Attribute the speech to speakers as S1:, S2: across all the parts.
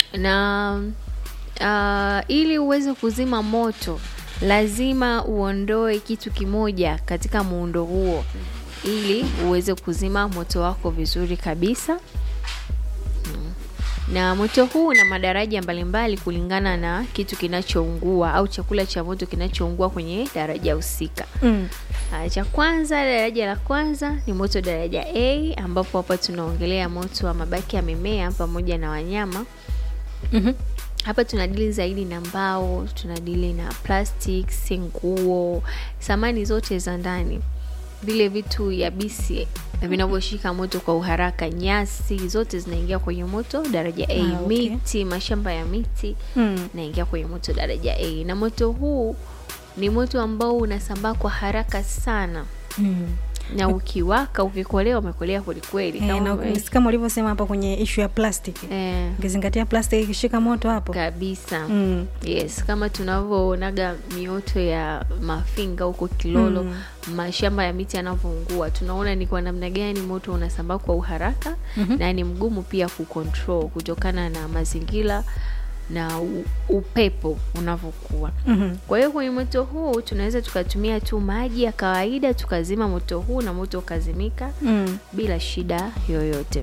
S1: na uh, ili uweze kuzima moto lazima uondoe kitu kimoja katika muundo huo ili uweze kuzima moto wako vizuri kabisa Mm. na moto huu una madaraja mbalimbali kulingana na kitu kinachoungua au chakula cha moto kinachoungua kwenye daraja husika
S2: Mm.
S1: Ah, cha kwanza daraja la kwanza ni moto daraja a ambapo hapa tunaongelea moto wa mabaki ya mimea pamoja na wanyama
S2: Mhm.
S1: hapa tunadili zaidi na mbao tunadili na plastics nguo samani zote za ndani vile vitu yabisi vinavyoshika moto kwa uharaka nyasi zote zinaingia kwenye moto daraja a
S2: Ah, okay.
S1: miti mashamba ya miti
S2: Mm.
S1: naingia kwenye moto daraja a na moto huu ni moto ambao unasambaa kwa haraka sana
S2: Mm.
S1: na ukiwaka ukikolewa umekolea kwelikweli
S2: Eh,
S1: kama
S2: na
S1: ume-
S2: kama ulivyosema hapo kwenye ishu ya plastiki
S1: eh,
S2: ukizingatia plastiki ikishika moto hapo
S1: kabisa
S2: mm.
S1: yes kama tunavyoonaga mioto ya mafinga huko kilolo
S2: Mm.
S1: mashamba ya miti yanavyoungua tunaona ni kwa namna gani moto unasambaa kwa uharaka
S2: Mhm.
S1: na ni mgumu pia kucontrol kutokana na mazingira na u, upepo unavyokuwa
S2: Mhm.
S1: kwa hiyo kwenye moto huu tunaweza tukatumia tu maji ya kawaida tukazima moto huu na moto ukazimika
S2: Mm.
S1: bila shida yoyote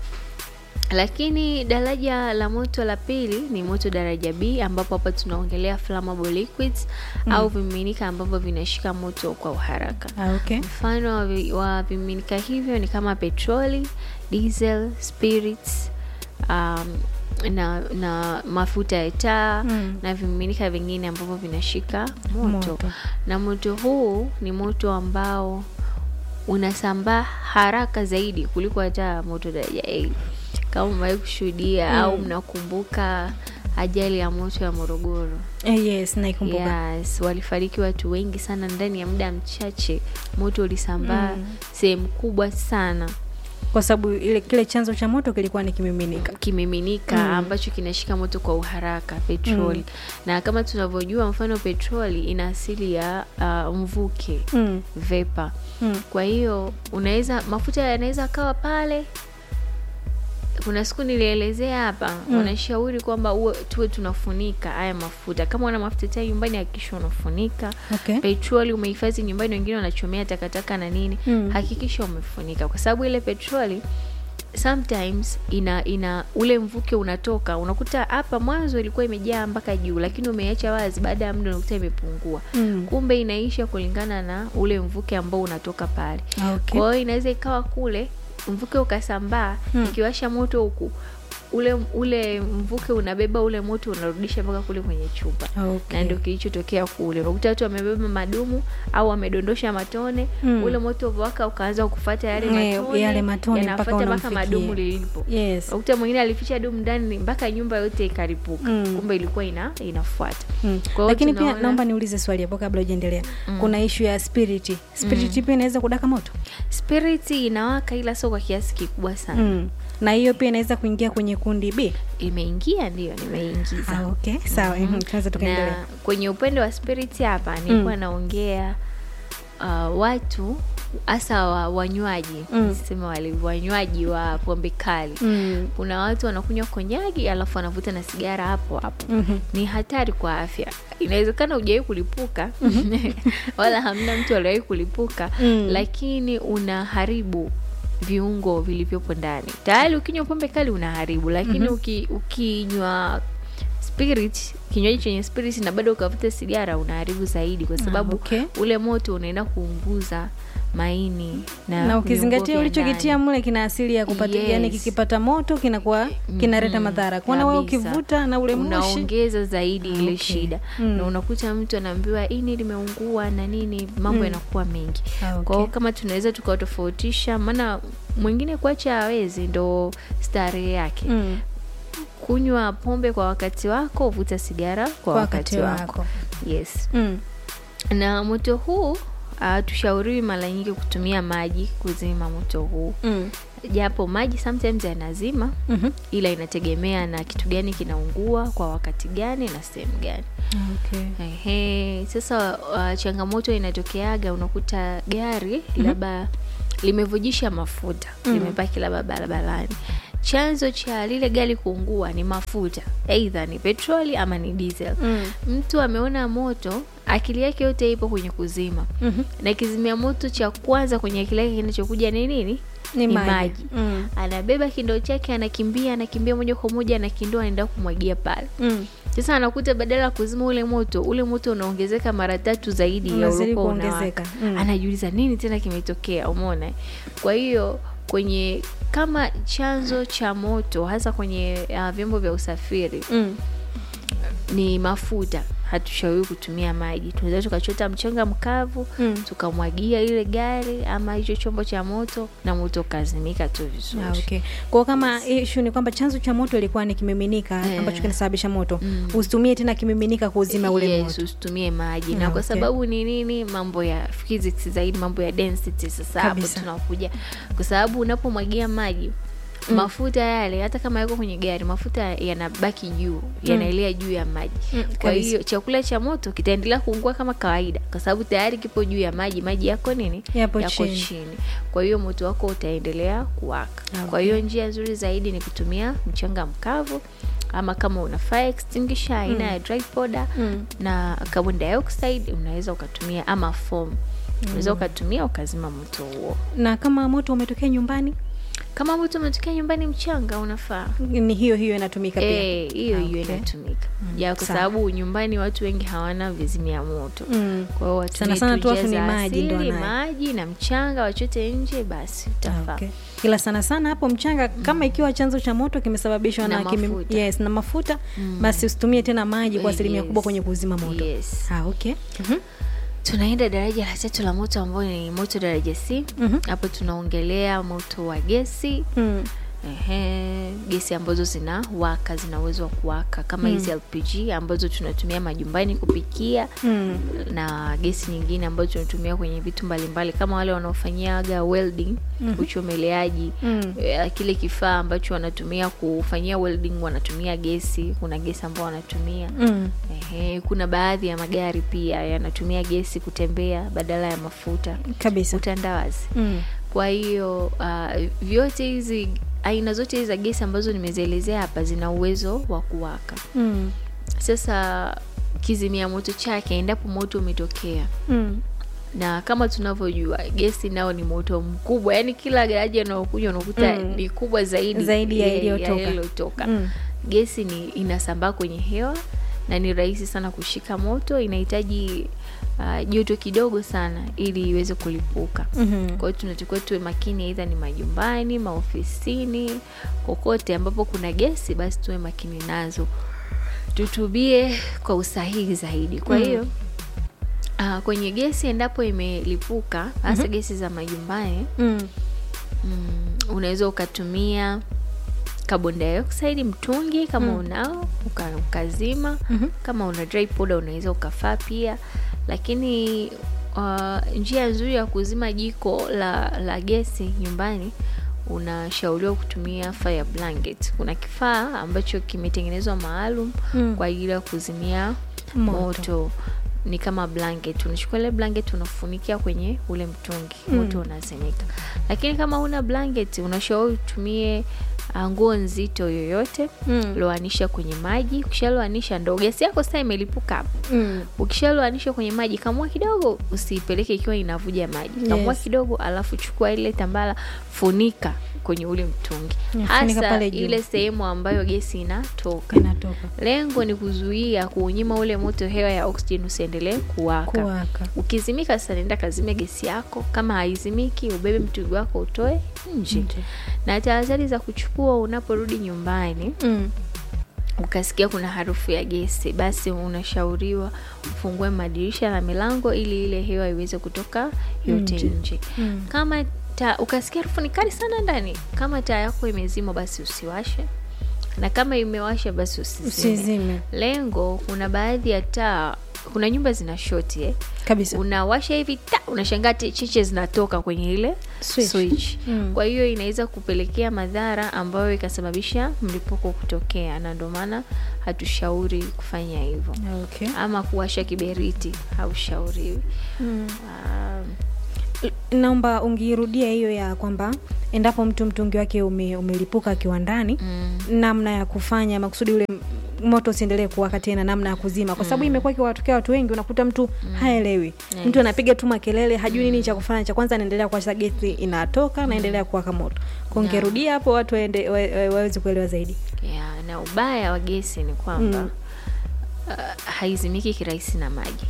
S1: lakini daraja la moto la pili ni moto daraja b ambapo hapa tunaongelea flammable liquids au vimiminika ambavyo vinashika moto kwa uharaka
S2: Ah, okay.
S1: mfano wa vi- wa vimiminika hivyo ni kama petroli diesel spirits um, na, na mafuta ya taa
S2: Mm.
S1: na vimiminika vingine ambavyo vinashika moto.
S2: Moto.
S1: na moto huu ni moto ambao unasambaa haraka zaidi kuliko hata moto daraja a kama umewahi kushuhudia au mnakumbuka ajali ya moto ya morogoro
S2: Eh, yes naikumbuka
S1: yes walifariki watu wengi sana ndani ya muda mchache moto ulisambaa
S2: Mm.
S1: sehemu kubwa sana
S2: kwa sababu ile kile chanzo cha moto kilikuwa ni kimiminika
S1: kimiminika
S2: Mm.
S1: ambacho kinashika moto kwa uharaka petroli na kama tunavyojua mfano petroli ina asili ya uh, mvuke
S2: mm.
S1: vepa
S2: Mm.
S1: kwa hiyo unaweza mafuta yanaweza akawa pale kuna siku nilielezea hapa
S2: Mm.
S1: wanashauri kwamba uwe tuwe tunafunika haya mafuta kama una mafuta taa nyumbani hakikisha unafunika
S2: okay.
S1: petroli umehifadhi nyumbani wengine wanachomea takataka na nini
S2: Mm.
S1: hakikisha umefunika kwa sababu ile petroli sometimes ina ina ule mvuke unatoka unakuta hapa mwanzo ilikuwa imejaa mpaka juu lakini umeiacha wazi baada ya muda unakuta imepungua
S2: Mm.
S1: kumbe inaisha kulingana na ule mvuke ambao unatoka pale
S2: Ah, okay.
S1: kwa hiyo inaweza ikawa kule mvuke ukasambaa
S2: Hmm.
S1: ikiwasha moto huku ule ule mvuke unabeba ule moto unarudisha mpaka kule kwenye chupa
S2: Ah,
S1: na
S2: okay.
S1: ndio kilichotokea kule unakuta watu wamebeba madumu au wamedondosha matone
S2: Mm.
S1: ule moto waka ukaanza kufata yale
S2: Eh,
S1: matone
S2: yale matone mpaka
S1: yanafuata mpaka
S2: unamfikia.
S1: madumu lilipo
S2: yes
S1: unakuta mwingine alificha dumu ndani mpaka nyumba yote ikaripuka
S2: Mm.
S1: kumbe ilikuwa ina inafuata
S2: Mm.
S1: Kwa hiyo
S2: lakini pia
S1: tunaona-
S2: naomba niulize swali hapo kabla ujaendelea kuna ishu ya spiriti spiriti pia inaweza kudaka moto
S1: spirit inawaka ila sio kwa kiasi kikubwa sana
S2: mm. na hiyo pia inaweza kuingia kwenye kundi b
S1: imeingia ndio nimeingiza
S2: ah, okay sawa mm tunaweza tukaendelea
S1: na kwenye upande wa spirit hapa nilikuwa naongea uh, watu hasa wa, wanywaji
S2: Mm.
S1: sema wale wanywaji wa pombe kali
S2: mm.
S1: kuna watu wanakunywa konyagi alafu wanavuta na sigara hapo hapo
S2: Mhm.
S1: ni hatari kwa afya inawezekana hujawahi kulipuka wala hamna mtu aliwahi kulipuka
S2: Mm.
S1: lakini unaharibu viungo vilivyopo ndani tayari ukinywa pombe kali unaharibu lakini uki, ukinywa spirit kinywaji chenye spirit na bado ukavuta sigara unaharibu zaidi kwa sababu
S2: okay.
S1: ule moto unaenda kuunguza maini na,
S2: na ukizingatia
S1: viungo vya
S2: ulichokitia
S1: ndani.
S2: mle kina asili ya kupata
S1: Yes.
S2: yani kikipata moto kinakuwa kinaleta madhara kuona wewe
S1: Kabisa.
S2: ukivuta na ule moshi
S1: unaongeza zaidi ile
S2: okay.
S1: shida
S2: Mm.
S1: na unakuta mtu anaambiwa ini limeungua na nini mambo yanakuwa mengi
S2: Ah, okay.
S1: kwa hiyo kama tunaweza tukawatofautisha maana mwingine kuacha hawezi ndo starehe yake
S2: mm.
S1: kunywa pombe kwa wakati wako vuta sigara kwa,
S2: kwa
S1: wakati, wako, yes
S2: Mm.
S1: na moto huu uh, tushauriwi mara nyingi kutumia maji kuzima moto huu
S2: Mm.
S1: japo maji sometimes yanazima
S2: Mhm.
S1: ila inategemea na kitu gani kinaungua kwa wakati gani na sehemu gani
S2: Okay.
S1: Ehe, sasa uh, changamoto inatokeaga unakuta gari labda limevujisha mafuta limepaki labda barabarani chanzo cha lile gari kuungua ni mafuta eidha ni petroli ama ni diesel
S2: Mm.
S1: mtu ameona moto akili yake yote ipo kwenye kuzima
S2: Mhm.
S1: na kizimia moto cha kwanza kwenye akili yake kinachokuja ni nini
S2: Ni
S1: Ni
S2: maji.
S1: maji.
S2: Mm.
S1: anabeba kindoo chake anakimbia anakimbia moja kwa moja anakindoo anaenda kumwagia pale
S2: Mm.
S1: sasa anakuta badala ya kuzima ule moto ule moto unaongezeka mara tatu zaidi ya
S2: Unazidi
S1: uliokuwa
S2: kuongezeka.
S1: unawaka
S2: Mm.
S1: anajiuliza nini tena kimetokea umeona kwa hiyo kwenye kama chanzo cha moto hasa kwenye uh, vyombo vya usafiri
S2: Mm.
S1: ni mafuta hatushauriwi kutumia maji tunaweza tukachota mchanga mkavu
S2: Mm.
S1: tukamwagia ile gari ama hicho chombo cha moto na moto ukazimika tu vizuri
S2: Ah, okay. Kwa kama issue ni kwamba chanzo cha moto ilikuwa ni kimiminika
S1: Eh.
S2: ambacho kinasababisha moto.
S1: Mm.
S2: Usitumie tena kimiminika kuuzima ule
S1: yes,
S2: moto.
S1: usitumie maji
S2: Ah,
S1: na kwa
S2: okay.
S1: sababu ni nini mambo ya physics zaidi mambo ya density sasa hapo
S2: Kabisa.
S1: tunakuja kwa sababu unapomwagia maji mafuta yale hata kama yako kwenye gari mafuta yanabaki juu yanaelea juu ya maji
S2: Mm,
S1: kwa
S2: kabisa.
S1: hiyo chakula cha moto kitaendelea kuungua kama kawaida kwa sababu tayari kipo juu ya maji maji yako nini
S2: Yapo
S1: yako
S2: chini.
S1: chini kwa hiyo moto wako utaendelea kuwaka
S2: Ah,
S1: kwa hiyo njia nzuri zaidi ni kutumia mchanga mkavu ama kama una fire extinguisher aina ya dry powder
S2: Mm.
S1: na carbon dioxide unaweza ukatumia ama foam unaweza ukatumia ukazima moto huo
S2: Na kama moto umetokea nyumbani
S1: kama moto umetokea nyumbani mchanga unafaa
S2: ni hiyo hiyo inatumika pia.
S1: Eh, hiyo
S2: Ah,
S1: hiyo
S2: okay.
S1: inatumika ya kwa
S2: sawa.
S1: sababu nyumbani watu wengi hawana vizimia moto
S2: Mm.
S1: kwa hiyo watumie
S2: Sana sana
S1: tu
S2: tu watu
S1: njia
S2: ni
S1: za
S2: maji ndo
S1: asili,
S2: wanayo.
S1: maji na mchanga wachote nje basi
S2: Ah,
S1: utafaa
S2: okay. Ila sana sana hapo mchanga kama ikiwa chanzo cha moto kimesababishwa
S1: Na
S2: na, kimi-
S1: mafuta.
S2: yes, na mafuta basi usitumie tena maji kwa asilimia
S1: Yes.
S2: kubwa kwenye kuzima moto.
S1: Yes.
S2: Ah, okay. Mhm.
S1: tunaenda daraja la tatu la moto ambayo ni moto daraja c
S2: Mhm.
S1: hapo tunaongelea moto wa gesi
S2: Mm.
S1: Ehe, gesi ambazo zina waka zina uwezo wa kuwaka kama hizi LPG ambazo tunatumia majumbani kupikia
S2: Mm.
S1: na gesi nyingine ambazo tunatumia kwenye vitu mbalimbali kama wale wanaofanyiaga welding uchomeleaji
S2: Mm.
S1: eh, kile kifaa ambacho wanatumia kufanyia welding wanatumia gesi kuna gesi ambao wanatumia
S2: Mm.
S1: Ehe, kuna baadhi ya magari pia yanatumia gesi kutembea badala ya mafuta
S2: Kabisa.
S1: utandawazi
S2: Mm.
S1: kwa hiyo uh, vyote hizi aina zote hizi za gesi ambazo nimezielezea hapa zina uwezo wa kuwaka
S2: Mm.
S1: sasa kizimia moto chake endapo moto umetokea
S2: Mm.
S1: na kama tunavyojua gesi nao ni moto mkubwa yaani kila garaji anaokuja unakuta
S2: Mm.
S1: ni kubwa zaidi
S2: Zaidi ya iliyotoka.
S1: iliyotoka
S2: Mm.
S1: gesi ni inasambaa kwenye hewa na ni rahisi sana kushika moto inahitaji uh, joto kidogo sana ili iweze kulipuka
S2: Mhm.
S1: kwa hiyo tunatakiwa tuwe makini aidha ni majumbani maofisini kokote ambapo kuna gesi basi tuwe makini nazo tutubie kwa usahihi zaidi kwa
S2: Mm.
S1: hiyo uh, kwenye gesi endapo imelipuka hasa gesi za majumbani
S2: Mm.
S1: mm, unaweza ukatumia carbon dioxide mtungi kama
S2: Mm.
S1: unao uka, ukazima
S2: Mhm.
S1: kama una dry powder unaweza ukafaa pia lakini uh, njia nzuri ya kuzima jiko la, la gesi nyumbani unashauriwa kutumia fire blanket kuna kifaa ambacho kimetengenezwa maalum
S2: Mm.
S1: kwa ajili ya kuzimia
S2: Moto.
S1: moto, ni kama blanket unachukua ile blanket unafunikia kwenye ule mtungi moto unazimika lakini kama una blanket unashauri utumie ah, nguo nzito yoyote
S2: Mm.
S1: loanisha kwenye maji ukishaloanisha ndo gesi yako sasa imelipuka hapo
S2: Mm.
S1: ukishaloanisha kwenye maji kamua kidogo usiipeleke ikiwa inavuja maji kamua
S2: Yes.
S1: kidogo alafu chukua ile tambala funika kwenye ule mtungi
S2: Yeah, funika
S1: hasa
S2: pale juu.
S1: ile sehemu ambayo gesi inatoka
S2: Inatoka.
S1: lengo ni kuzuia kuunyima ule moto hewa ya oxygen usiendelee kuwaka
S2: Kuwaka.
S1: ukizimika sasa nenda kazime gesi yako kama haizimiki ubebe mtungi wako utoe nje
S2: Nje.
S1: na tahadhari za kuchukua unaporudi nyumbani
S2: Mm.
S1: ukasikia kuna harufu ya gesi basi unashauriwa ufungue madirisha na milango ili ile hewa iweze kutoka yote
S2: Nje.
S1: nje
S2: Mm.
S1: kama ta, ukasikia harufu ni kali sana ndani kama taa yako imezimwa basi usiwashe na kama imewasha basi usizime
S2: Usizime.
S1: lengo kuna baadhi ya taa kuna nyumba zina shoti eh.
S2: Kabisa.
S1: unawasha hivi ta unashangaa te- cheche zinatoka kwenye ile
S2: Switch.
S1: switch.
S2: Mm.
S1: kwa hiyo inaweza kupelekea madhara ambayo ikasababisha mlipuko kutokea na ndio maana hatushauri kufanya hivyo
S2: Okay.
S1: ama kuwasha kiberiti haushauriwi
S2: Mm.
S1: um,
S2: L- naomba ungirudia hiyo ya kwamba endapo mtu mtungi wake ume, umelipuka akiwa ndani
S1: mm.
S2: namna ya kufanya makusudi ule m- moto usiendelee kuwaka tena namna ya kuzima kwa sababu imekuwa ikiwatokea watu wengi unakuta mtu haelewi mtu anapiga tu makelele hajui nini cha kufanya cha kwanza anaendelea kuwasha gesi inatoka naendelea kuwaka moto kongerudia hapo watu waende- wa- wa- waweze kuelewa zaidi
S1: yeah, na ubaya wa gesi ni kwamba
S2: Mm.
S1: uh, haizimiki kirahisi na maji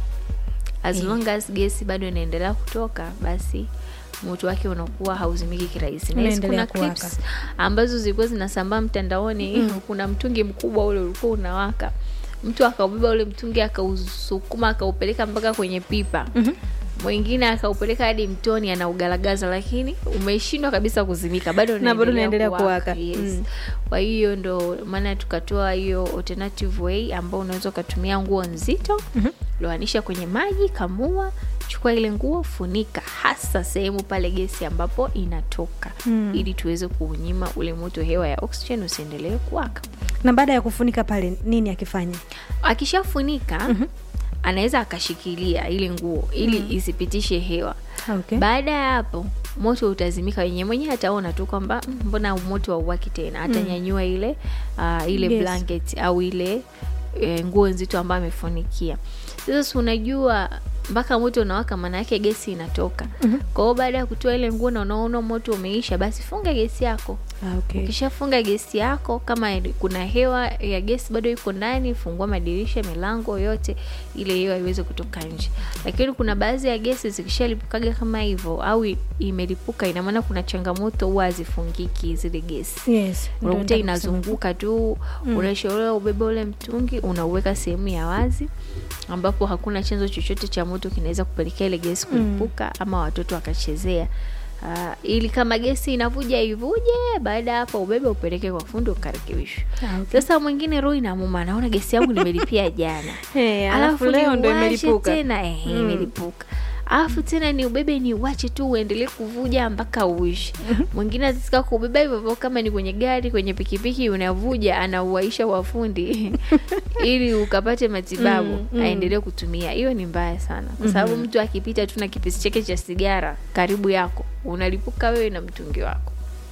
S1: as
S2: Eh.
S1: long as gesi bado inaendelea kutoka basi moto wake unakuwa hauzimiki kirahisi na hizi
S2: Unaendelea
S1: kuna
S2: kuwaka.
S1: clips ambazo zilikuwa zinasambaa mtandaoni kuna mtungi mkubwa ule ulikuwa unawaka mtu akaubeba ule mtungi akausukuma akaupeleka mpaka kwenye pipa
S2: Mhm.
S1: mwingine akaupeleka hadi mtoni anaugalagaza lakini umeshindwa kabisa kuzimika bado
S2: Na bado unaendelea
S1: kuwaka.
S2: kuwaka.
S1: yes.
S2: Mm.
S1: kwa hiyo ndo maana tukatoa hiyo alternative way ambao unaweza ukatumia nguo nzito
S2: Mhm.
S1: loanisha kwenye maji kamua chukua ile nguo funika hasa sehemu pale gesi ambapo inatoka
S2: Mm.
S1: ili tuweze kuunyima ule moto hewa ya oxygen usiendelee kuwaka
S2: na baada ya kufunika pale nini akifanya
S1: akishafunika anaweza akashikilia ile nguo ili isipitishe hewa
S2: okay.
S1: baada ya hapo moto utazimika wenyewe mwenyewe ataona tu kwamba "Mm, mbona moto hauwaki tena atanyanyua ile uh, ile
S2: Yes.
S1: blanket au ile e, nguo nzito ambayo amefunikia sasa si unajua mpaka moto unawaka maana yake gesi inatoka
S2: Mhm.
S1: kwa hiyo baada ya kutoa ile nguo na unaona moto umeisha basi funga gesi yako
S2: Ah, okay.
S1: ukishafunga gesi yako kama kuna hewa ya gesi bado iko ndani fungua madirisha milango yote ile hewa iweze kutoka nje lakini kuna baadhi ya gesi zikishalipukaga kama hivyo au i- imelipuka ina maana kuna changamoto huwa hazifungiki zile gesi
S2: yes ndio
S1: unakuta
S2: nataka kusema.
S1: inazunguka tu unashauriwa ubebe ule mtungi unauweka sehemu ya wazi ambapo hakuna chanzo chochote cha moto kinaweza kupelekea ile gesi kulipuka ama watoto wakachezea Uh, ili kama gesi inavuja ivuje baada ya hapo ubebe upeleke kwa fundi ukarekebishwa
S2: Ah, okay.
S1: sasa mwingine roho inamuma naona gesi yangu nimelipia jana
S2: Eh, alafu leo ndo
S1: niuache
S2: imelipuka
S1: tena eh, imelipuka alafu tena ni ubebe ni uache tu uendelee kuvuja mpaka uishi mwingine atataka kubeba hivyo hivyo kama ni kwenye gari kwenye pikipiki unavuja anauaisha wafundi ili ukapate matibabu
S2: Mm, mm.
S1: aendelee kutumia hiyo ni mbaya sana kwa sababu mtu akipita tu na kipisi chake cha sigara karibu yako unalipuka wewe na mtungi wako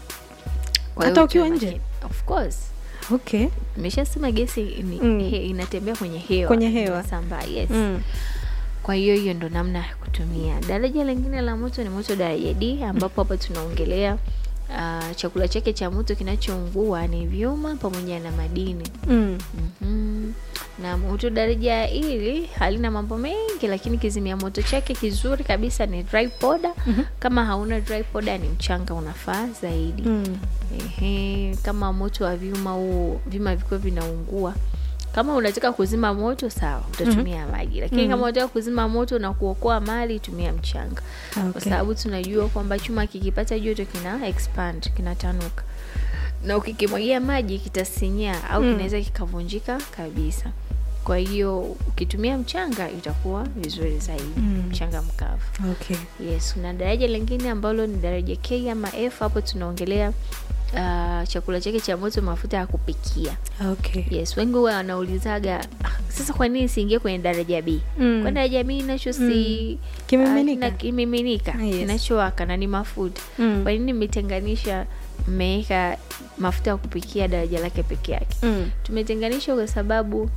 S1: Kwa hiyo
S2: Hata
S1: ukiwa
S2: ukiwa nje?
S1: makini. of course
S2: okay
S1: nimeshasema gesi ni,
S2: Mm.
S1: he, inatembea kwenye hewa
S2: Kwenye hewa.
S1: sambaa yes
S2: mm.
S1: kwa hiyo hiyo ndo namna ya kutumia daraja lingine la moto ni moto daraja d ambapo hapa tunaongelea uh, chakula chake cha moto kinachoungua ni vyuma pamoja na madini
S2: Mm.
S1: mm na moto daraja hili halina mambo mengi lakini kizimia moto chake kizuri kabisa ni dry powder kama hauna dry powder ni mchanga unafaa zaidi
S2: Mm.
S1: Ehe, kama moto wa vyuma huu vyuma vikiwa vinaungua kama unataka kuzima moto sawa utatumia maji lakini kama unataka kuzima moto na kuokoa mali tumia mchanga kwa
S2: Okay.
S1: sababu tunajua kwamba chuma kikipata joto kina expand kinatanuka na ukikimwagia maji kitasinyaa au kinaweza kikavunjika kabisa kwa hiyo ukitumia mchanga itakuwa vizuri zaidi
S2: Mm.
S1: mchanga mkavu
S2: okay
S1: yes kuna daraja lingine ambalo ni daraja k ama f hapo tunaongelea uh, chakula chake cha moto mafuta ya kupikia
S2: okay
S1: yes wengi huwa wanaulizaga "Ah, sasa kwa nini siingie kwenye daraja b
S2: Mm.
S1: kwa daraja b nacho si
S2: Kimiminika.
S1: ah, kina- kimiminika
S2: Yes.
S1: kinachowaka na ni mafuta
S2: Mm.
S1: kwa nini mmetenganisha mmeweka mafuta ya kupikia daraja lake peke yake
S2: Mm.
S1: tumetenganisha kwa sababu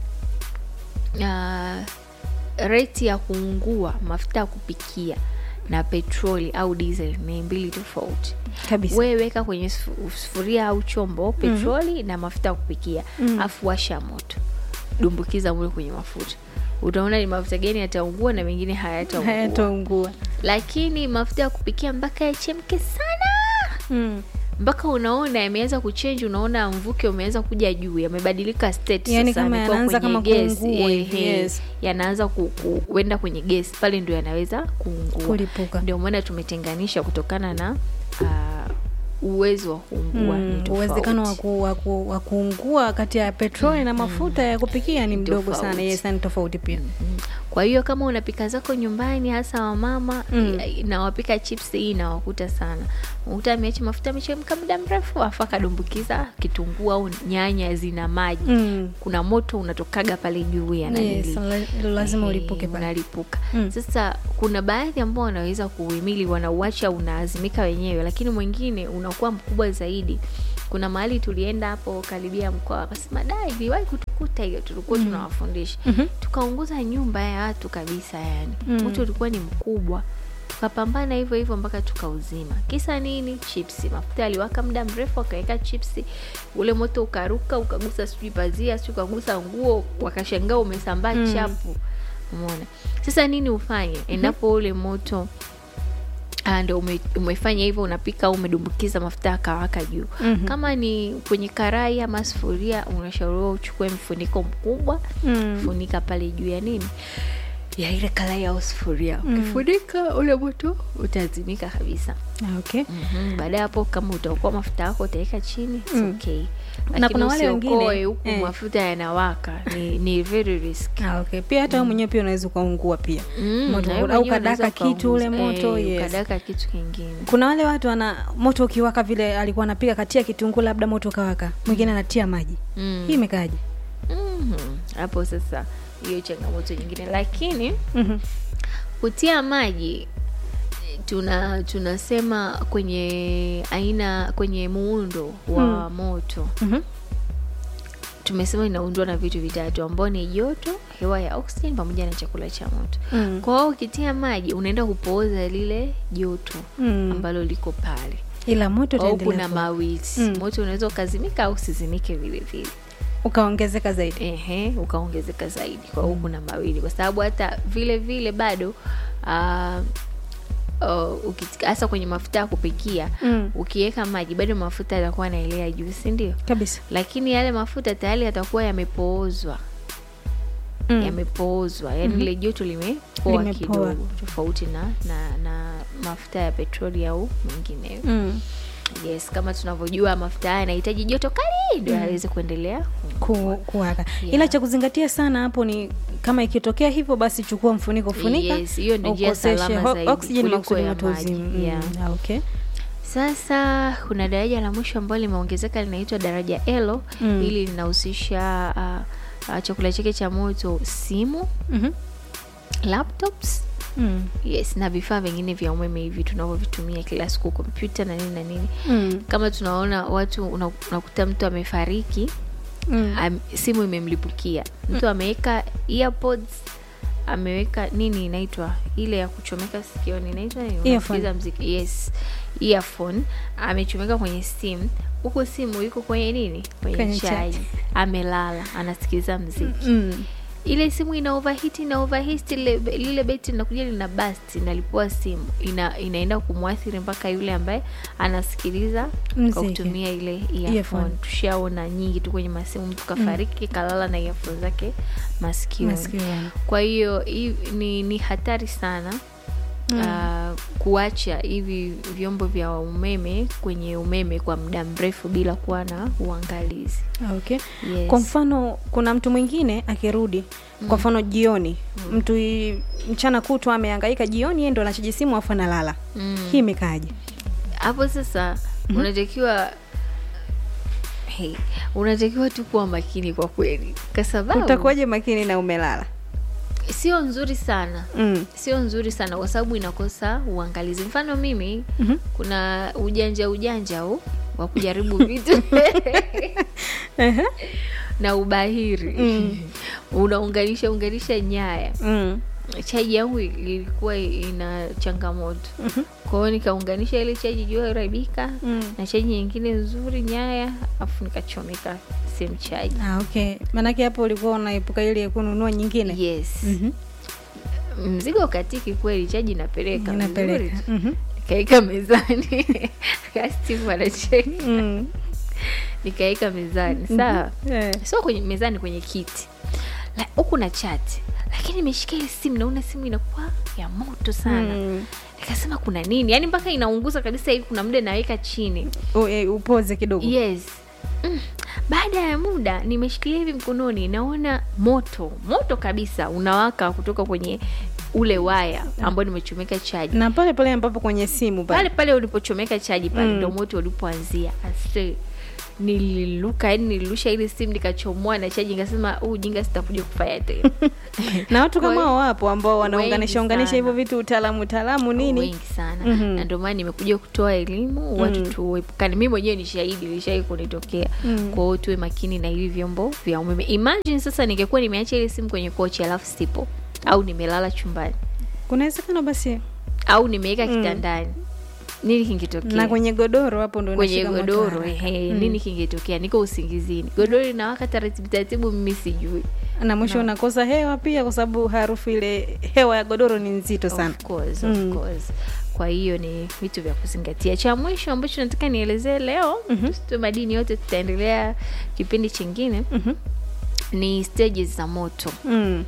S1: uh, reti ya kuungua mafuta ya kupikia na petroli au diesel ni mbili tofauti
S2: kabisa
S1: wewe weka kwenye sufu- sufuria au chombo petroli na mafuta ya kupikia
S2: Mm.
S1: afu washa moto dumbukiza mule kwenye mafuta utaona ni mafuta gani yataungua na mengine hayataungua
S2: hayataungua
S1: lakini mafuta ya kupikia mpaka yachemke sana
S2: mm.
S1: mpaka unaona yameanza kuchenji unaona mvuke umeanza kuja juu yamebadilika state
S2: Yaani
S1: sasa,
S2: kama
S1: yamekuwa
S2: yanaanza
S1: kwenye
S2: kama
S1: gesi,
S2: kuungua
S1: ehe,
S2: hivi, yes.
S1: yanaanza ku- ku- kuenda kwenye gesi pale ndio yanaweza kuungua
S2: kulipuka
S1: ndio maana tumetenganisha kutokana na uh, uwezo wa kuungua ni
S2: Mm,
S1: tofauti.
S2: uwezekano wa ku- wa ku- wa kuungua kati ya petroli na mafuta ya kupikia ni mdogo sana
S1: Tofauti.
S2: yes, ni tofauti pia
S1: Mhm. kwa hiyo kama unapika zako nyumbani hasa wamama
S2: Mm.
S1: mm. na wapika chips hii inawakuta sana unakuta ameacha mafuta amechemka muda mrefu afu akadumbukiza kitunguu au nyanya zina maji
S2: Mm.
S1: kuna moto unatokaga pale juu ya
S2: Yes,
S1: nanili
S2: la- lazima
S1: Eh,
S2: ulipuke pale.
S1: unalipuka
S2: Mm.
S1: sasa kuna baadhi ambao wanaweza kuuhimili wanauacha unaazimika wenyewe lakini mwingine unakuwa mkubwa zaidi kuna mahali tulienda hapo karibia mkoa akasema da iliwahi kutukuta hiyo tulikuwa tunawafundisha
S2: Mhm.
S1: tukaunguza nyumba ya watu kabisa yani
S2: Mm.
S1: moto ulikuwa ni mkubwa tukapambana hivyo hivyo mpaka tukauzima kisa nini chipsi mafuta yaliwaka muda mrefu akaweka chipsi ule moto ukaruka ukagusa sijui pazia sijui ukagusa nguo wakashangaa umesambaa
S2: Mm.
S1: chapu umeona sasa nini ufanye endapo ule moto ah, ndo ume, umefanya hivyo unapika au umedumbukiza mafuta akawaka juu
S2: Mhm.
S1: kama ni kwenye karai ama sufuria unashauriwa uchukue mfuniko mkubwa
S2: Mm.
S1: funika pale juu ya nini ya ile karai au sufuria ukifunika ule moto utazimika kabisa
S2: Ah, okay.
S1: mm-hmm. baada ya hapo kama utaokoa mafuta yako utaweka chini it's
S2: Mm.
S1: okay
S2: Na
S1: lakini
S2: kuna wale
S1: usiokoe
S2: wengine,
S1: huku
S2: eh.
S1: mafuta yanawaka ni, ni very risk
S2: Ah, okay. pia hata wewe mwenyewe pia unaweza ukaungua pia
S1: Mm,
S2: moto
S1: na wewe
S2: au
S1: mwenyewe
S2: kadaka
S1: unaweza
S2: kitu ule
S1: ukaunguza.
S2: moto
S1: Eh,
S2: yes.
S1: ukadaka kitu kingine
S2: kuna wale watu wana moto ukiwaka vile alikuwa anapiga katia kitunguu labda moto ukawaka mwingine anatia maji
S1: Mm.
S2: hii imekaaje
S1: Mhm. hapo sasa hiyo changamoto nyingine lakini
S2: Mhm.
S1: kutia maji tuna tunasema kwenye aina kwenye muundo wa moto
S2: Mhm.
S1: tumesema inaundwa na vitu vitatu ambao ni joto hewa ya oxygen pamoja na chakula cha moto
S2: Mm.
S1: kwa hiyo ukitia maji unaenda kupooza lile joto
S2: Mm.
S1: ambalo liko pale
S2: ila moto
S1: au
S2: utaendelea
S1: kuna
S2: kuwa-
S1: mawili
S2: Mm.
S1: moto unaweza ukazimika au usizimike vile vile
S2: ukaongezeka zaidi
S1: ehe ukaongezeka zaidi kwa hiyo kuna mawili kwa sababu hata vile vile bado ah, uh, ukit- hasa kwenye mafuta ya kupikia
S2: Mm.
S1: ukiweka maji bado mafuta yatakuwa yanaelea juu si ndio
S2: kabisa
S1: lakini yale mafuta tayari yatakuwa yamepoozwa
S2: Mm.
S1: yamepoozwa yani
S2: Mhm.
S1: lile joto limepoa
S2: Limepoa.
S1: kidogo tofauti na, na na mafuta ya petroli au mengineyo
S2: Mm.
S1: yes kama tunavyojua mafuta haya yanahitaji joto kali ndio yaweze kuendelea
S2: Ku, kuwaka
S1: Yeah.
S2: ila cha kuzingatia sana hapo ni kama ikitokea hivyo basi chukua mfuniko funika
S1: Yes, hiyo ndio njia
S2: ukoseshe
S1: salama
S2: ho-
S1: zaidi
S2: oxygen
S1: kuliko
S2: makusudi
S1: ya
S2: moto
S1: maji.
S2: uzime. Mm.
S1: Yeah.
S2: Ah, okay.
S1: sasa kuna daraja la mwisho ambalo limeongezeka linaitwa daraja elo
S2: Mm.
S1: hili linahusisha uh, uh, chakula chake cha moto simu
S2: Mhm.
S1: laptops
S2: Mm.
S1: yes na vifaa vingine vya umeme hivi tunavyovitumia kila siku kompyuta na nini na nini
S2: Mm.
S1: kama tunaona watu una- unakuta mtu amefariki
S2: Mm.
S1: am, simu imemlipukia mtu ameweka earpods ameweka nini inaitwa ile ya kuchomeka sikioni inaitwa nini?
S2: Earphone.
S1: Unasikiliza mziki yes earphone amechomeka kwenye simu huku simu iko kwenye nini kwenye,
S2: Kwenye
S1: chaji
S2: chaji.
S1: amelala anasikiliza mziki
S2: Mm.
S1: ile simu ina overheat ina overheat lile, lile beti linakuja lina bust inalipua simu ina, inaenda kumwathiri mpaka yule ambaye anasikiliza kwa
S2: Mziki.
S1: kutumia ile
S2: Earphone.
S1: earphone tushaona nyingi tu kwenye masimu mtu kafariki kalala na earphone zake masikioni
S2: Masikioni.
S1: kwa hiyo hii ni, ni hatari sana
S2: Mm.
S1: uh, kuacha hivi vyombo vya umeme kwenye umeme kwa muda mrefu bila kuwa na uangalizi
S2: Ah, okay.
S1: yes.
S2: kwa mfano kuna mtu mwingine akirudi kwa mfano jioni mtu i- mchana kutwa amehangaika jioni yeye ndo anachaji simu afu analala
S1: Mm.
S2: hii imekaaje
S1: hapo sasa unatakiwa hey, unatakiwa tu kuwa makini kwa kweli kwa sababu
S2: utakuwaje makini na umelala
S1: sio nzuri sana
S2: mm.
S1: sio nzuri sana kwa sababu inakosa uangalizi mfano mimi
S2: Mhm.
S1: kuna ujanja ujanja huu wa kujaribu vitu
S2: Ehe.
S1: na ubahiri unaunganisha unganisha nyaya
S2: mm.
S1: chaji yangu ilikuwa ina changamoto kwa hiyo nikaunganisha ile chaji juu haribika
S2: Mm.
S1: na chaji nyingine nzuri nyaya afu nikachomeka sehemu chaji
S2: Ah, okay maanake hapo ulikuwa unaepuka ile ya kununua nyingine
S1: yes
S2: Mhm.
S1: mzigo katiki kweli chaji inapeleka vizuri
S2: inapeleka
S1: tu.
S2: Mhm.
S1: nikaeka mezani kastimu anacheki
S2: Mm.
S1: nikaeka mezani sawa
S2: Eh.
S1: sio kwenye mezani kwenye kiti La- huku na chati lakini imeshika ile simu naona simu inakuwa ya moto sana
S2: Mm.
S1: nikasema kuna nini yaani mpaka inaunguza kabisa hivi kuna muda naweka chini
S2: U- eh, upoze kidogo
S1: yes mm. baada ya muda nimeshikilia hivi mkononi naona moto moto kabisa unawaka kutoka kwenye ule waya ambao nimechomeka chaji
S2: na pale pale ambapo kwenye simu pale
S1: pale pale ulipochomeka chaji pale
S2: Mm.
S1: ndo moto ulipoanzia ase nililuka yani nilirusha ile simu nikachomoa na chaji nikasema huu ujinga sitakuja kufanya tena
S2: na watu
S1: Kwa
S2: kama
S1: hiyo-
S2: hao wapo ambao
S1: Wengi
S2: wanaunganisha unganisha hivyo
S1: sana.
S2: vitu utaalamu utaalamu nini
S1: wengi sana
S2: Mhm.
S1: na ndio maana nimekuja kutoa elimu watu tuepukane mi mwenyewe ni shahidi ilishai kunitokea
S2: Mm.
S1: kwa hiyo tuwe makini na hivi vyombo vya umeme imagine sasa ningekuwa nimeacha ile simu kwenye kochi alafu sipo au nimelala chumbani
S2: kuna uwezekano basi
S1: au nimeweka
S2: Mm.
S1: kitandani nini kingetokea
S2: na kwenye godoro hapo ndo
S1: kwenye
S2: inashika moto
S1: godoro
S2: haraka.
S1: ehe,
S2: Mm.
S1: nini kingetokea niko usingizini godoro linawaka taratibu taratibu mimi sijui
S2: na mwisho unakosa hewa pia kwa sababu harufu ile hewa ya godoro ni nzito sana
S1: Of course,
S2: Mm.
S1: of course. kwa hiyo ni vitu vya kuzingatia cha mwisho ambacho nataka nielezee leo
S2: Mhm.
S1: tusitoe madini yote tutaendelea kipindi chingine
S2: Mhm.
S1: ni stages za moto
S2: Mm.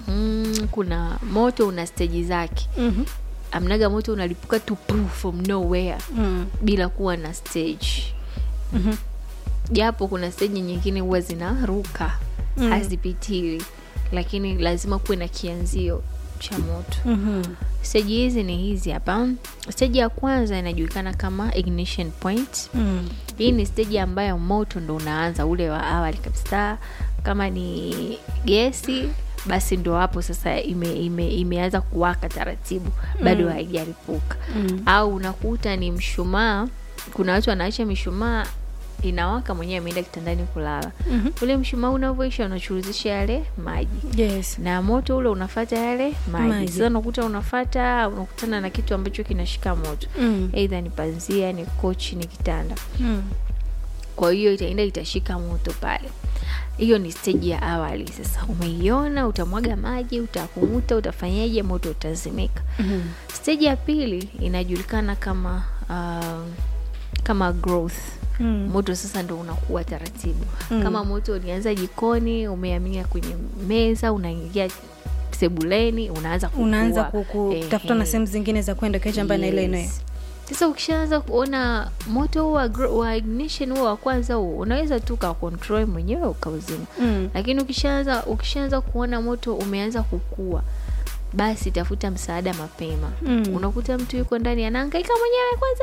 S1: mm kuna moto una steji zake
S2: Mhm.
S1: amnaga moto unalipuka tu poof from nowhere
S2: Mm.
S1: bila kuwa na stage
S2: Mhm.
S1: japo kuna steji nyingine huwa zinaruka
S2: Mm.
S1: hazipitiwi lakini lazima kuwe na kianzio cha moto
S2: Mhm.
S1: steji hizi ni hizi hapa steji ya kwanza inajulikana kama ignition point
S2: Mm.
S1: hii ni steji ambayo moto ndo unaanza ule wa awali kabisa kama ni gesi basi ndo hapo sasa ime, ime, imeanza kuwaka taratibu bado
S2: Mm.
S1: haijalipuka
S2: Mm.
S1: au unakuta ni mshumaa kuna watu wanaacha mishumaa inawaka mwenyewe ameenda kitandani kulala
S2: Mhm.
S1: ule mshumaa unavyoisha unachuruzisha yale maji
S2: yes
S1: na moto ule unafata yale maji
S2: Maji.
S1: sasa unakuta unafata unakutana na kitu ambacho kinashika moto
S2: Mm.
S1: eidha ni panzia ni kochi ni kitanda
S2: Mm.
S1: kwa hiyo itaenda itashika moto pale hiyo ni steji ya awali sasa umeiona utamwaga maji utakumuta utafanyaje moto utazimika
S2: Mhm.
S1: steji ya pili inajulikana kama uh, kama growth
S2: Mm.
S1: moto sasa ndo unakuwa taratibu
S2: Mm.
S1: kama moto ulianza jikoni umeamia kwenye meza unaingia sebuleni unaanza kukua.
S2: unaanza kutafuta na
S1: Ehe.
S2: sehemu zingine za kwenda ukiacha mbali na ile eneo
S1: Yes. sasa ukishaanza kuona moto huu wa, gro- wa ignition huo wa kwanza huo unaweza tu ukakontrol mwenyewe ukauzima
S2: Mm.
S1: lakini ukishaanza ukishaanza kuona moto umeanza kukua basi tafuta msaada mapema
S2: Mm.
S1: unakuta mtu yuko ndani anaangaika mwenyewe kwanza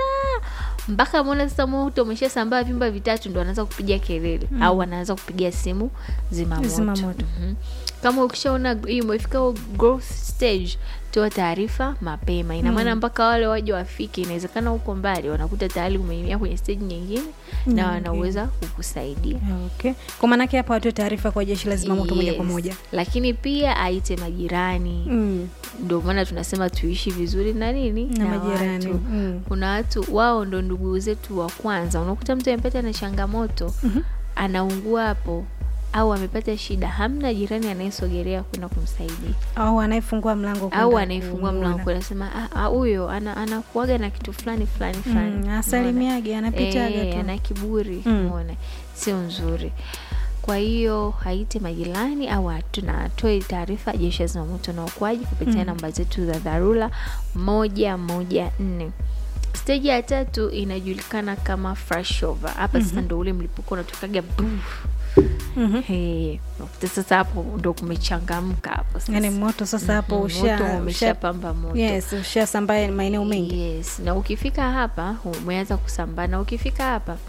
S1: mpaka ameona sasa moto umeshasambaa vyumba vitatu ndo anaanza kupiga kelele
S2: Mm.
S1: au anaanza kupiga simu zimamoto
S2: Zimamoto.
S1: Mhm. kama ukishaona hii umefika huo growth stage toa taarifa mapema ina maana
S2: Mm.
S1: mpaka wale waje wafike inawezekana huko mbali wanakuta tayari umeingia kwenye stage nyingine na
S2: Nyingine.
S1: wanaweza kukusaidia
S2: okay kwa maanake hapa watoe taarifa kwa jeshi la zimamoto moja kwa
S1: Yes.
S2: moja
S1: lakini pia aite majirani
S2: mm.
S1: ndio maana tunasema tuishi vizuri na nini
S2: na majirani
S1: watu.
S2: mm.
S1: kuna watu wao ndo ndugu zetu wa kwanza unakuta mtu amepata na changamoto
S2: Mhm.
S1: anaungua hapo au amepata shida hamna jirani anayesogelea kwenda kumsaidia
S2: au anayefungua mlango kwenda
S1: au anayefungua
S2: kumuona.
S1: mlango anasema "Ah, ah, huyo ana, anakuaga na kitu fulani fulani fulani
S2: mm.
S1: Umeona?
S2: asalimiage anapitaga
S1: Eh,
S2: tu
S1: ana kiburi
S2: Mm.
S1: umeona sio nzuri kwa hiyo haite majirani au atu- na atoe taarifa jeshi la zimamoto na uokoaji kupitia
S2: Mm.
S1: namba zetu za dharura moja moja nne steji ya tatu inajulikana kama flashover hapa sasa ndo ule mlipuko unatokaga buf.
S2: Mhm.
S1: Hey, unakuta sasa hapo ndo kumechangamka hapo sasa.
S2: yani moto sasa hapo
S1: Mhm,
S2: usha,
S1: moto
S2: usha,
S1: umeshapamba moto
S2: yes ushasambaa maeneo mengi
S1: yes na ukifika hapa umeanza kusambaa na ukifika hapa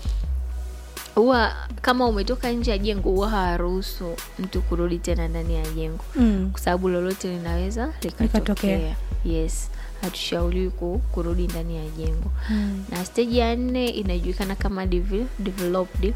S1: huwa kama umetoka nje ya jengo huwa hawaruhusu mtu kurudi tena ndani ya jengo
S2: mm.
S1: kwa sababu lolote linaweza
S2: Likatokea.
S1: likatokea yes hatushauriwi ku- kurudi ndani ya jengo
S2: Mm.
S1: na steji ya nne inajulikana kama devel- developed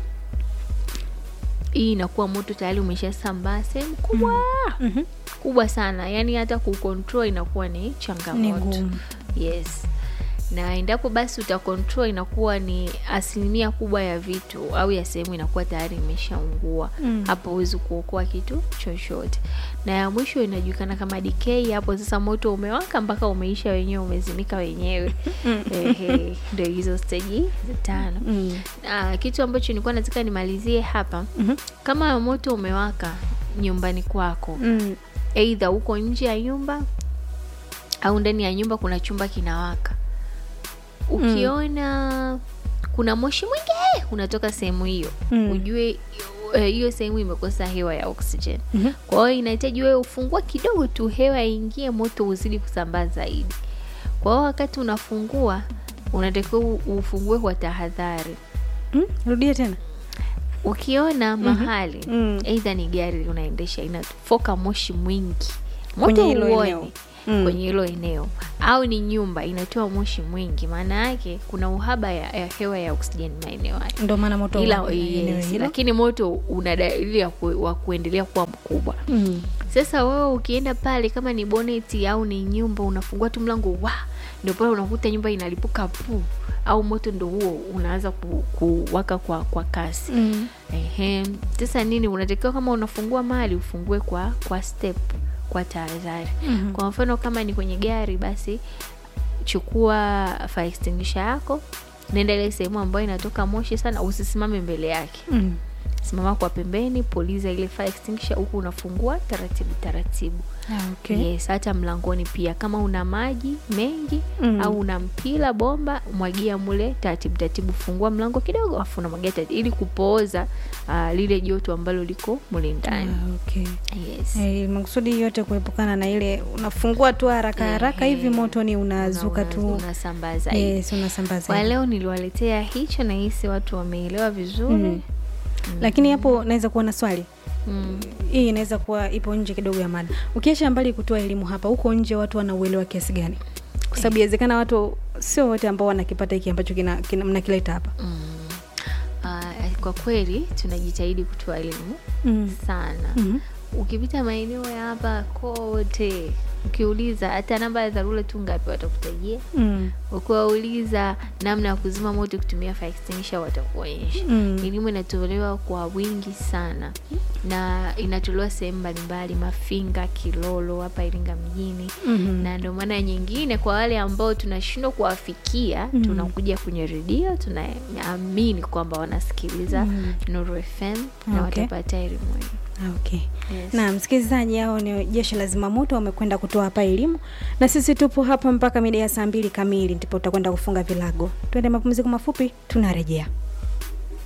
S1: hii inakuwa moto tayari umeshasambaa sehemu kubwa
S2: Mhm.
S1: kubwa sana yaani hata kucontrol inakuwa ni
S2: ni
S1: changamoto
S2: ngumu
S1: yes na endapo basi utacontrol inakuwa ni asilimia kubwa ya vitu au ya sehemu inakuwa tayari imeshaungua
S2: Mm.
S1: hapo huwezi kuokoa kitu chochote na ya mwisho inajulikana kama decay hapo sasa moto umewaka mpaka umeisha wenyewe umezimika wenyewe Ehe, ndio hizo steji za tano
S2: mm.
S1: Ah, kitu ambacho nilikuwa nataka nimalizie hapa
S2: Mhm.
S1: kama moto umewaka nyumbani kwako
S2: Mm.
S1: eidha uko nje ya nyumba au ndani ya nyumba kuna chumba kinawaka ukiona kuna moshi mwingi eh, unatoka sehemu hiyo
S2: Mm.
S1: ujue eh, hiyo sehemu imekosa hewa ya oxygen
S2: Mhm.
S1: kwa hiyo inahitaji wewe ufungue kidogo tu hewa iingie moto uzidi kusambaa zaidi kwa hiyo wakati unafungua unatakiwa u- ufungue kwa tahadhari
S2: Mm, rudia tena
S1: ukiona mahali
S2: Mm.
S1: eidha ni gari unaendesha inatofoka moshi mwingi
S2: Kwenye
S1: moto
S2: hilo
S1: huoni
S2: eneo. Mm.
S1: kwenye hilo eneo au ni nyumba inatoa moshi mwingi maana yake kuna uhaba ya, ya hewa ya oksijeni maeneo hayo
S2: ndo maana moto
S1: ila
S2: wa eneo
S1: yes,
S2: hilo.
S1: lakini moto una dalili ya ku, wa kuendelea kuwa mkubwa
S2: Mm.
S1: sasa wewe ukienda pale kama ni boneti au ni nyumba unafungua tu mlango wa ndio pale unakuta nyumba inalipuka pu au moto ndo huo unaanza ku, kuwaka kwa, kwa kasi
S2: Mm.
S1: Ehe. Sasa nini unatakiwa kama unafungua mali ufungue kwa kwa step kwa tahadhari.
S2: Mhm.
S1: Kwa mfano kama ni kwenye gari basi chukua fire extinguisher yako, nenda ile sehemu ambayo inatoka moshi sana, usisimame mbele yake.
S2: Mm.
S1: Simama kwa pembeni, puliza ile fire extinguisher huku unafungua taratibu taratibu.
S2: Ah, okay.
S1: Yes, hata mlangoni pia kama una maji mengi
S2: Mm.
S1: au una mpira bomba, mwagia mule taratibu taratibu, fungua mlango kidogo, afu unamwagia taratibu ili kupooza uh, lile joto ambalo liko mule ndani.
S2: Ah, okay.
S1: Yes.
S2: Eh, makusudi yote kuepukana na ile unafungua tu haraka haraka hivi moto ni unazuka
S1: Una-
S2: tu
S1: unasambaza
S2: yes, unasambaza
S1: kwa leo niliwaletea hicho na hisi watu wameelewa vizuri
S2: Mm. lakini hapo naweza kuwa na swali
S1: Mm.
S2: hii inaweza kuwa ipo nje kidogo ya mada ukiacha mbali kutoa elimu hapa huko nje watu wanauelewa kiasi gani kwa sababu inawezekana watu sio wote ambao wanakipata hiki ambacho kina, kina, mnakileta hapa
S1: Mm. Ah, kwa kweli tunajitahidi kutoa elimu
S2: mm.
S1: sana
S2: mm.
S1: ukipita maeneo ya hapa kote ukiuliza hata namba ya dharura tu ngapi watakutajia
S2: mm.
S1: ukiwauliza namna ya kuzima moto kutumia fire extinguisher watakuonyesha
S2: Mm.
S1: elimu inatolewa kwa wingi sana na inatolewa sehemu mbalimbali mafinga kilolo hapa iringa mjini
S2: Mhm.
S1: na ndio maana nyingine kwa wale ambao tunashindwa kuwafikia
S2: Mm.
S1: tunakuja kwenye redio tunaamini kwamba wanasikiliza
S2: Mm.
S1: Nuru FM na
S2: Okay.
S1: watapata elimu hiyo
S2: Ah, okay
S1: Yes.
S2: na msikilizaji hao ni jeshi la zimamoto wamekwenda kutoa hapa elimu na sisi tupo hapa mpaka mida ya saa mbili kamili ndipo tutakwenda kufunga vilago twende mapumziko mafupi tunarejea